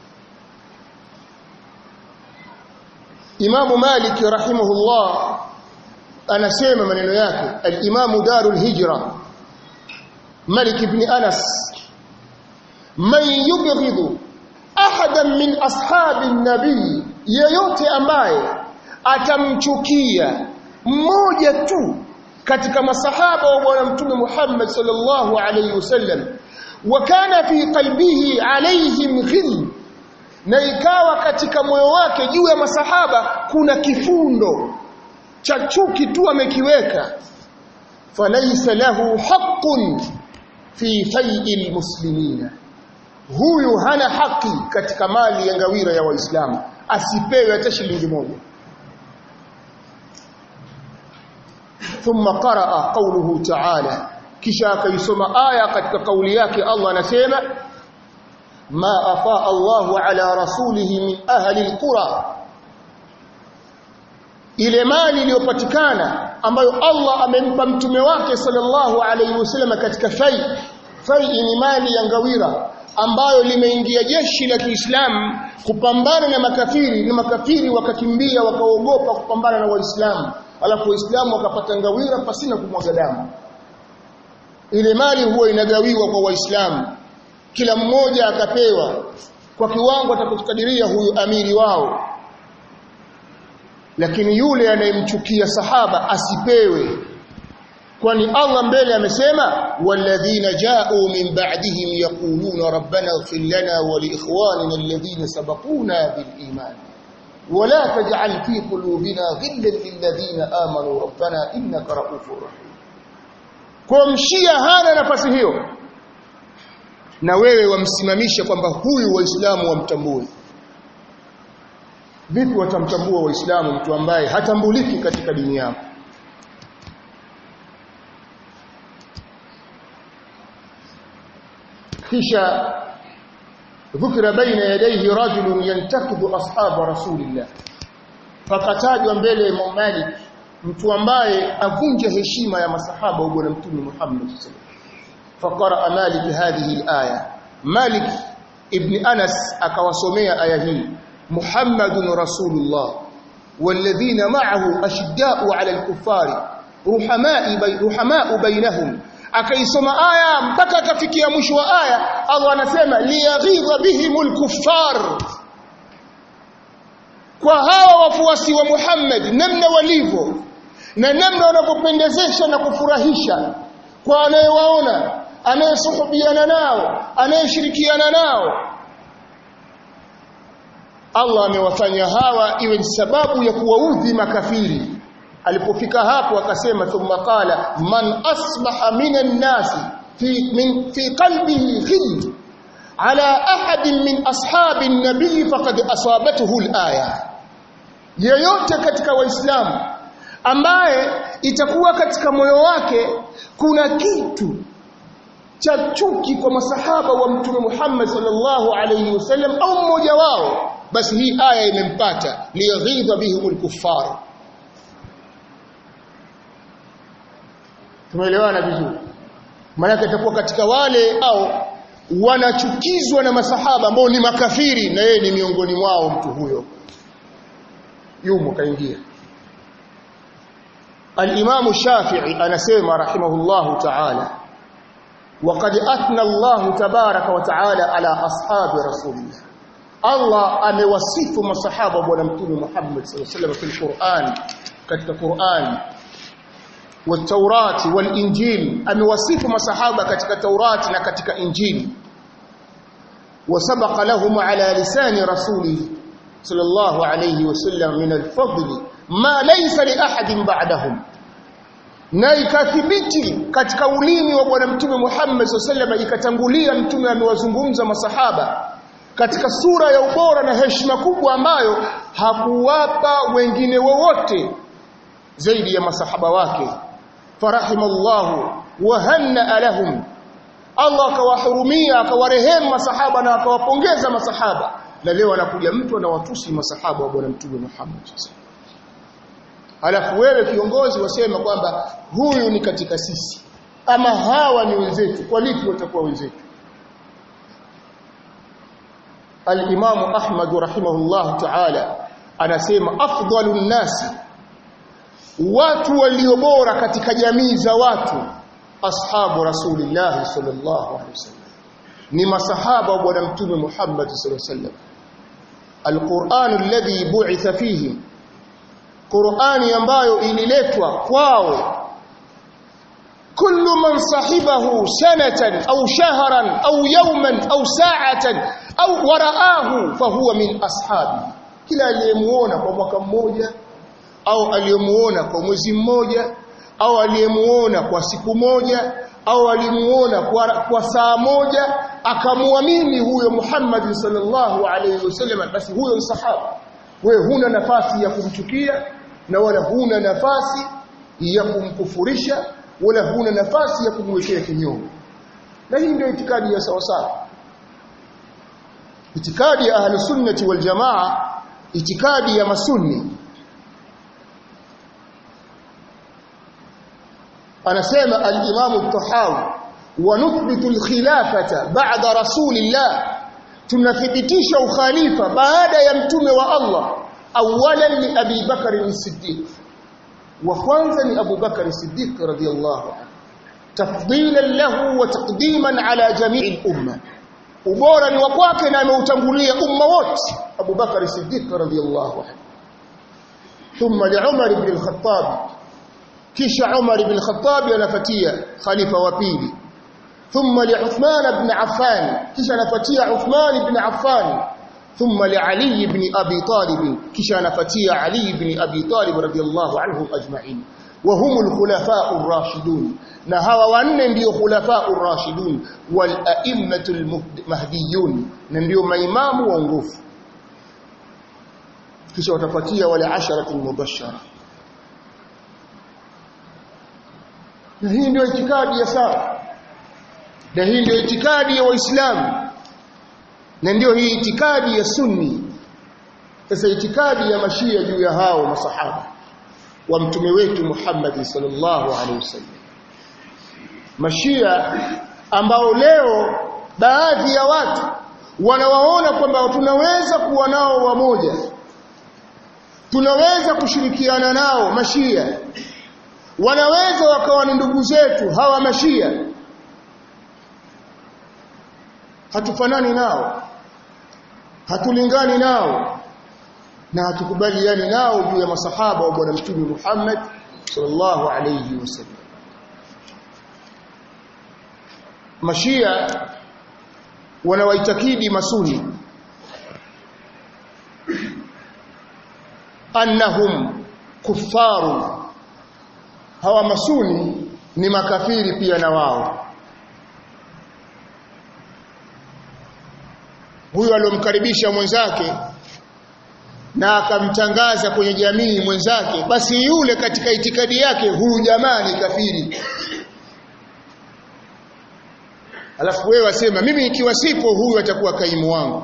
Imamu Malik rahimahullah anasema maneno yake al-Imamu Darul Hijra Malik ibn Anas man yubghidu ahadan min ashabi nabii yeyote ambaye atamchukia mmoja tu katika masahaba wa bwana mtume Muhammad sallallahu alayhi wasallam wa kana fi qalbihi alayhim ghil na ikawa katika moyo wake juu ya masahaba kuna kifundo cha chuki tu amekiweka falaysa lahu haqqun fi fai'il muslimina huyu hana haki katika mali ya ngawira ya waislamu asipewe hata shilingi moja thumma qaraa qawluhu ta'ala kisha akaisoma aya katika kauli yake Allah anasema ma afa Allahu ala rasulihi min ahli alqura ile mali iliyopatikana ambayo Allah amempa mtume wake sallallahu alayhi wasallam katika fai fai ni mali ya ngawira ambayo limeingia jeshi la Kiislamu kupambana na makafiri na makafiri wakakimbia wakaogopa kupambana na waislamu alafu waislamu wakapata ngawira pasina kumwaga damu ile mali huwa inagawiwa kwa waislamu kila mmoja akapewa kwa kiwango atakachokadiria huyu amiri wao lakini yule anayemchukia sahaba asipewe kwani Allah mbele amesema walladhina ja'u min ba'dihim yaquluna rabbana ighfir lana wa li ikhwanina alladhina sabaquna bil iman ولا تجعل في قلوبنا غلا للذين آمنوا ربنا إنك رؤوف رحيم kumshia hana nafasi hiyo na wewe wamsimamisha kwamba huyu waislamu wamtambue vipi watamtambua waislamu mtu ambaye hatambuliki katika dini yao kisha ذكر بين يديه رجل ينتقد اصحاب رسول الله fakatajwa mbele ya Imam Malik mtu ambaye avunja heshima ya masahaba wa bwana mtume Muhammad sallallahu faqara Malik hadhihi alaya Malik ibn Anas akawasomea aya hii Muhammadun Rasulullah والذين معه أشداء على الكفار رحماء بي رحماء بينهم akaisoma aya mpaka akafikia mwisho wa aya Allah anasema liyaghidha bihimul kuffar kwa hawa wafuasi wa Muhammad namna walivyo na namna wanavyopendezesha na kufurahisha kwa anayewaona anayesuhubiana nao anayeshirikiana nao Allah amewafanya hawa iwe sababu ya kuwaudhi makafiri alipofika hapo akasema thumma qala man asbaha minan nasi fi min fi qalbihi ghil ala ahadin min ashabi an-nabi faqad asabathu al-aya yeyote katika waislamu ambaye itakuwa katika moyo wake kuna kitu cha chuki kwa masahaba wa mtume Muhammad sallallahu alayhi wasallam au mmoja wao basi hii aya imempata liyaghidha bihimul kuffar tumeelewana vizuri maana itakuwa katika wale au wanachukizwa na masahaba ambao ni makafiri na yeye ni miongoni mwao mtu huyo yumo kaingia الإمام الشافعي أنا سيما رحمه الله تعالى وقد أثنى الله تبارك وتعالى على أصحاب رسول الله الله أموصف مصحابة ونمتون محمد صلى الله عليه وسلم في القرآن كتك القرآن والتوراة والإنجيل أموصف مصحابة كتك التوراة نكتك إنجيل وسبق لهم على لسان رسوله صلى الله عليه وسلم من الفضل ما ليس لأحد بعدهم na ikathibiti katika ulimi wa bwana mtume Muhammad SAW ikatangulia mtume amewazungumza masahaba katika sura ya ubora na heshima kubwa ambayo hakuwapa wengine wowote zaidi ya masahaba wake farahimallahu wa hanna lahum Allah akawahurumia akawarehemu masahaba na akawapongeza masahaba na leo anakuja mtu anawatusi masahaba wa bwana mtume Muhammad SAW Alafu wewe kiongozi wasema kwamba huyu ni katika sisi ama hawa ni wenzetu kwa lipi watakuwa wenzetu Al-Imam Ahmad rahimahullah ta'ala anasema afdalun nasi watu walio bora katika jamii za watu ashabu rasulillah sallallahu alaihi wasallam ni masahaba wa bwana mtume Muhammad sallallahu alaihi wasallam Al-Qur'an alladhi bu'itha fihim Qur'ani ambayo ililetwa kwao kullu man sahibahu sanatan au shahran au yawman au sa'atan au waraahu fahuwa min ashabi kila aliyemuona kwa mwaka mmoja au aliyemuona kwa mwezi mmoja au aliyemuona kwa siku moja au alimuona kwa, kwa saa moja akamwamini huyo Muhammad sallallahu alaihi wasallam basi huyo ni sahaba wewe huna nafasi ya kumchukia na wala huna nafasi ya kumkufurisha wala huna nafasi ya kumwekea kinyongo na hii ndio itikadi ya sawa sawa itikadi ya ahli sunnati wal jamaa itikadi ya masunni anasema al-Imam al-Tahawi wa nuthbitu al-khilafata ba'da rasulillah tunathibitisha ukhalifa baada ya mtume wa Allah awalan ni Abi Bakar as-Siddiq wa kwanza ni Abu Bakar as-Siddiq radiyallahu anhu tafdilan lahu wa taqdiman ala jami'i al-umma ubora ni wa kwake na ameutangulia umma wote Abu Bakar as-Siddiq radiyallahu anhu thumma li Umar ibn al-Khattab kisha Umar ibn al-Khattab anafuatia khalifa wa pili thumma li Uthman ibn Affan kisha anafuatia Uthman ibn Affan ثم لعلي بن أبي طالب كشان فتي علي بن أبي طالب رضي الله عنهم أجمعين وهم الخلفاء الراشدون نهوا وأن ndio خلفاء الراشدون والأئمة المهديون ndio maimamu waongofu kisha watafuatia wale asharatu mubashara na hii ndio itikadi ya sawa na hii ndio itikadi ya waislamu na ndio hii itikadi ya sunni sasa itikadi ya mashia juu ya hao masahaba wa mtume wetu Muhammad sallallahu alaihi wasallam mashia ambao leo baadhi ya watu wanawaona kwamba tunaweza kuwa nao wamoja tunaweza kushirikiana nao mashia wanaweza wakawa ni ndugu zetu hawa mashia hatufanani nao hatulingani nao na hatukubaliani nao juu ya masahaba wa bwana mtume Muhammad sallallahu alayhi wasallam mashia wanawaitakidi masuni annahum kuffaru hawa masuni ni makafiri pia na wao huyo aliyomkaribisha mwenzake na akamtangaza kwenye jamii mwenzake basi yule katika itikadi yake huyu jamaa ni kafiri alafu wewe wasema mimi ikiwa sipo huyu atakuwa kaimu wangu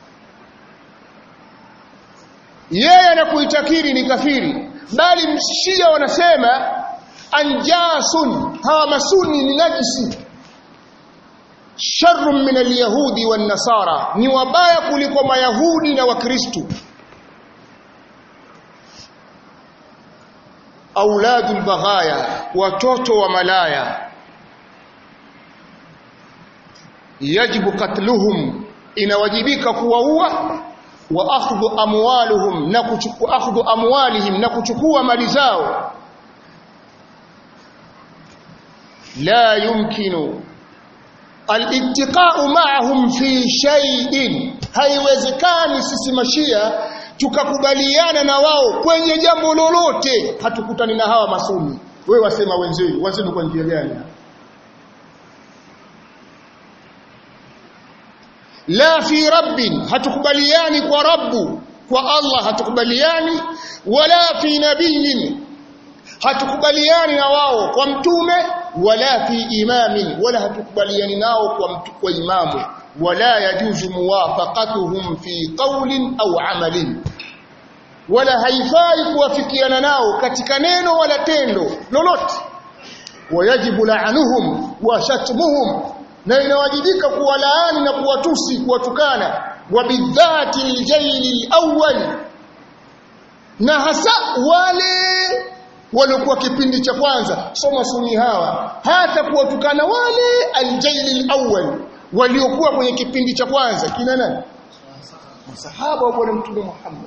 yeye anakuitakiri ni kafiri bali mshia wanasema anjasun hawa masuni ni najisi sharrun min alyahudi wan nasara ni wabaya kuliko mayahudi na wakristo auladul baghaya watoto wa malaya yajibu katluhum inawajibika kuwaua wa akhdhu amwaluhum na kuchukua akhdhu amwalihim na kuchukua mali zao la yumkinu al-ittiqa'u ma'ahum fi shay'in haiwezekani sisi mashia tukakubaliana na wao kwenye jambo lolote hatukutani na hawa masuni wewe wasema wenzenu wenzenu kwa njia gani la fi rabbin hatukubaliani kwa rabbu kwa Allah hatukubaliani wala fi nabiyin hatukubaliani na wao kwa mtume wala fi imamin wala hatukubaliani nao kwa mtu kwa imamu wala yajuzu muwafaqatuhum fi qawlin au amalin wala haifai kuwafikiana nao katika neno wala tendo lolote wayajibu la'anuhum wa shatmuhum na inawajibika kuwalaani na kuwatusi kuwatukana wabidhati aljaili alawwal na hasa wale waliokuwa kipindi cha kwanza soma suni hawa hata kuwatukana wale aljaili alawwal waliokuwa kwenye kipindi cha kwanza kina nani masahaba wa bwana mtume Muhammad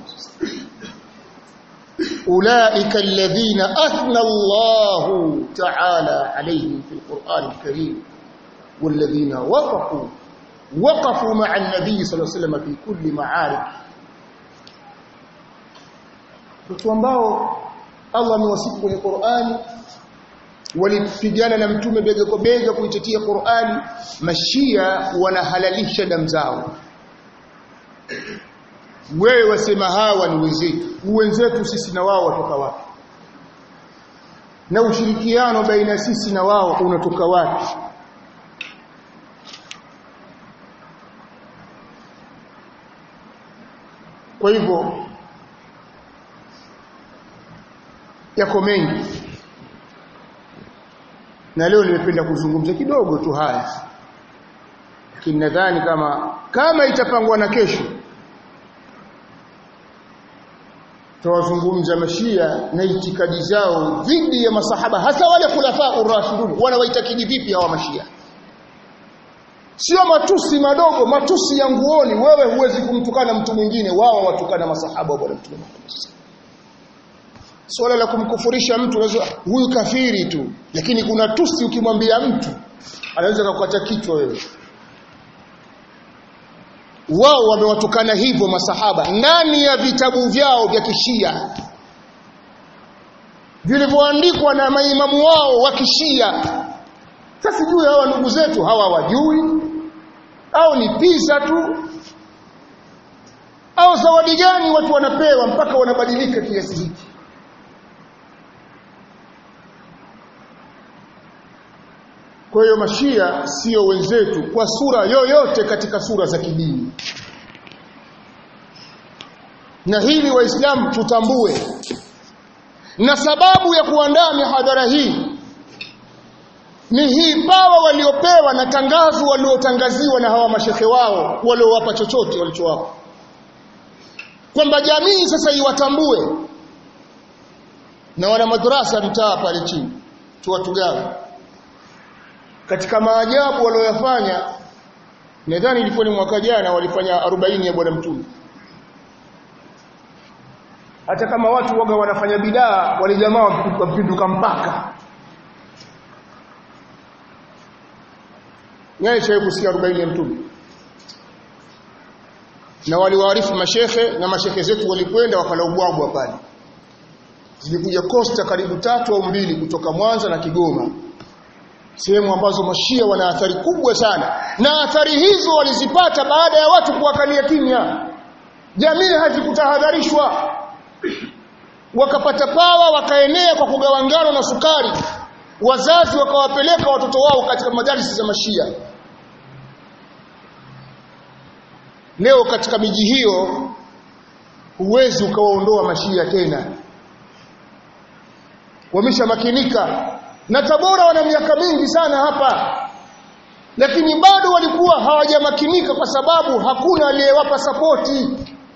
أولئك الذين أثنى الله تعالى عليهم في القرآن الكريم والذين وقفوا وقفوا مع النبي صلى الله عليه وسلم في كل معارك watu ambao Allah amewasifu kwenye Qur'ani walipigana na mtume bega kwa bega kuitetea Qur'ani mashia wanahalalisha damu zao wewe wasema hawa ni wenzetu wenzetu sisi na wao watoka wapi na ushirikiano baina sisi na wao unatoka wapi kwa hivyo yako mengi na leo nimependa kuzungumza kidogo tu haya lakini nadhani kama kama itapangwa na kesho tawazungumza mashia na itikadi zao dhidi ya masahaba hasa wale khulafa urashidun wanawaitakidi vipi hawa mashia sio matusi madogo matusi ya nguoni wewe huwezi kumtukana mtu mwingine wao watukana masahaba wa bwana mtume swala la kumkufurisha mtu unaweza huyu kafiri tu lakini kuna tusi ukimwambia mtu anaweza kukata kichwa wewe wao wamewatukana hivyo masahaba ndani ya vitabu vyao vya kishia vilivyoandikwa na maimamu wao wa kishia sasa sijui hawa ndugu zetu hawa wajui au ni pisa tu au zawadi gani watu wanapewa mpaka wanabadilika kiasi hiki Kwa hiyo mashia sio wenzetu kwa sura yoyote katika sura za kidini. Na hili waislamu tutambue. Na sababu ya kuandaa mihadhara hii ni hii pawa waliopewa na tangazo waliotangaziwa na hawa mashehe wao waliowapa chochote walichowapa. Kwamba jamii sasa iwatambue. Na wana madrasa mtaa pale chini. Tuwatugawe katika maajabu walioyafanya nadhani ilikuwa ni mwaka jana walifanya 40 ya bwana mtume hata kama watu waga wanafanya bidaa wale jamaa wapinduka mpaka nyaye chawe kusikia 40 ya mtume na waliwaarifu mashehe na mashehe zetu walikwenda wakalaubwagwa pale zilikuja kosta karibu tatu au mbili kutoka Mwanza na Kigoma sehemu ambazo mashia wana athari kubwa sana na athari hizo walizipata baada ya watu kuwakalia kimya jamii hazikutahadharishwa wakapata pawa wakaenea kwa kugawa ngano na sukari wazazi wakawapeleka watoto wao katika madarisi za mashia leo katika miji hiyo huwezi ukawaondoa mashia tena wameshamakinika na Tabora wana miaka mingi sana hapa lakini bado walikuwa hawajamakinika kwa sababu hakuna aliyewapa sapoti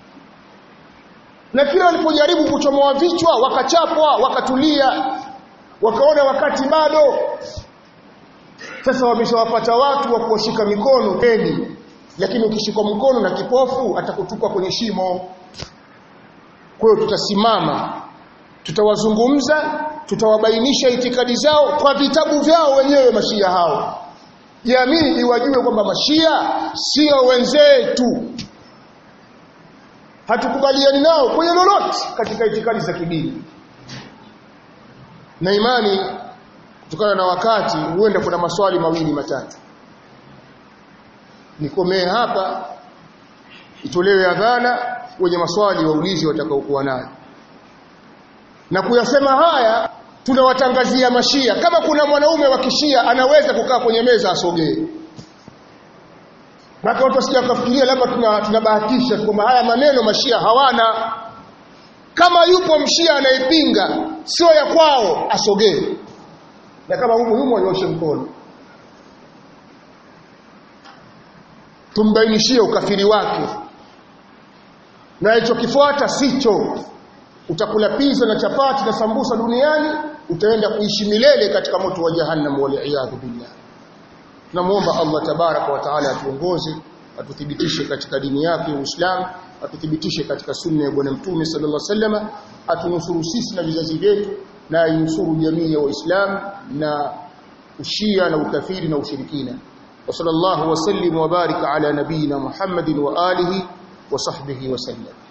na kila walipojaribu kuchomoa vichwa wakachapwa wakatulia wakaona wakati bado sasa wameshawapata watu wa kuwashika mikono peni lakini ukishikwa mkono na kipofu atakutupa kwenye shimo kwa hiyo tutasimama tutawazungumza tutawabainisha itikadi zao kwa vitabu vyao wenyewe mashia hao jamii iwajue kwamba mashia sio wenzetu hatukubaliani nao kwenye lolote katika itikadi za kidini na imani kutokana na wakati huenda kuna maswali mawili matatu nikomee hapa itolewe adhana wenye maswali waulizi watakaokuwa nayo na kuyasema haya tunawatangazia mashia kama kuna mwanaume wa kishia anaweza kukaa kwenye meza asogee Maka watu wasija wakafikiria labda tunabahatisha tuna kwamba haya maneno mashia hawana. Kama yupo mshia anayepinga sio ya kwao asogee. Na kama humu humu anyoshe mkono. Tumbainishie ukafiri wake. Na alichokifuata sicho. Utakula pizza na chapati na sambusa duniani, utaenda kuishi milele katika moto wa jahannam wal iyad billah. Tunamuomba Allah tabaraka wa taala atuongoze, atuthibitishe katika dini yake Uislamu, atuthibitishe katika sunna ya Bwana Mtume sallallahu alaihi wasallam, atunusuru sisi na vizazi vyetu na ainusuru jamii ya Waislamu na ushia na ukafiri na ushirikina. Wa sallallahu wasallim wa barika ala nabiyina Muhammadin wa alihi wa sahbihi wa sallam.